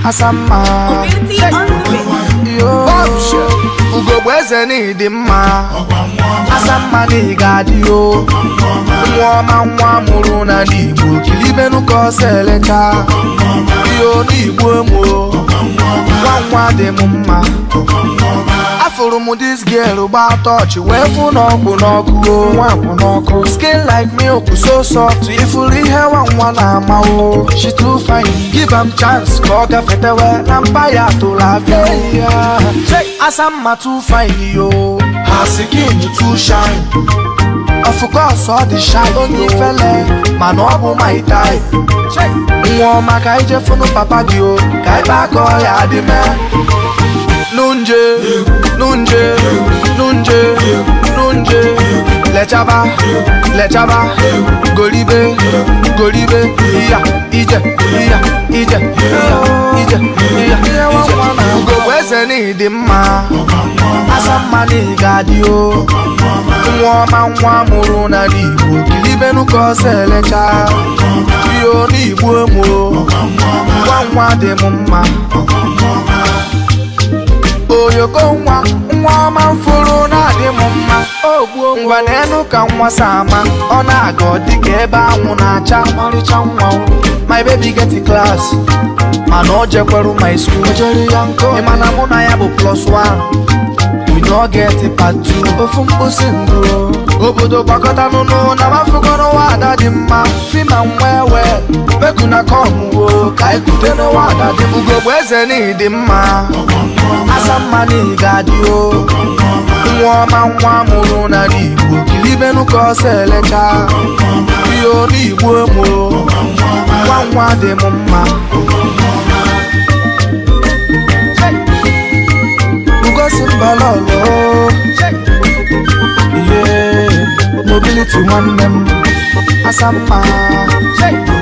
asamma Beauty on the beat. yo ugogbe eze n'ịdị mma asamma na ị ga-adị o nwa ọma nwa mụrụ na n'igbo kilibenu ka ọsọ elecha yo n'igbo emo nwa nwa dị m mma afụrụ m dis girl gba tọchị wee fụ n'ọkpụ n'ọkụ o nwa kwụ n'ọkụ skin like milk so soft ifuru ihe nwa nwa na-ama o she too fine give am chance ka ọ gafetewe na mba ya tụrụ afịa ya asamma too fine yo her skin too shine of course ọ dị shine onye ifele mana ọ bụ my type nwa ọma ka ije fụnụ papa gị o ka ebe aka ọya dị mee nunje nunje nunje nunje lechaba lechaba golibe golibe iya ije iya ije iya ije iya ije ugogbe eze n'ịdị mma asamma na ị ga-adị o nwa ọma nwa mụrụ na n'igbo kilibenu ka ọsọ elecha iyo n'igbo emo nwa nwa dị m mma oyoko nwa nwa ọma mfụrụ na-adị m mma ogbuo ngwa n'elu ka nwa sama ọ na-aga ọ dịka ebe anwụ na-acha ọmarịcha nwa o. my baby get in class mana o jekweru my school jere ya nkọ ị mana mụ na ya bụ plus one we no get part two ofu mkposi ndụ obodo gbakọta n'ụnụ na mafụgoro nwa ada dị mma fima nwa ewe meku na kọmwo ka ikute n'ụwa ada dị m ugogbe eze n'ịdị mma asamma na ị ga-adị o nwa ọma nwa mụrụ na n'igbo kilibenu ka ọsọ elecha iyo n'igbo emo nwa nwa dị m mma ugosi mbalolo ihe mobility nwanne m asamma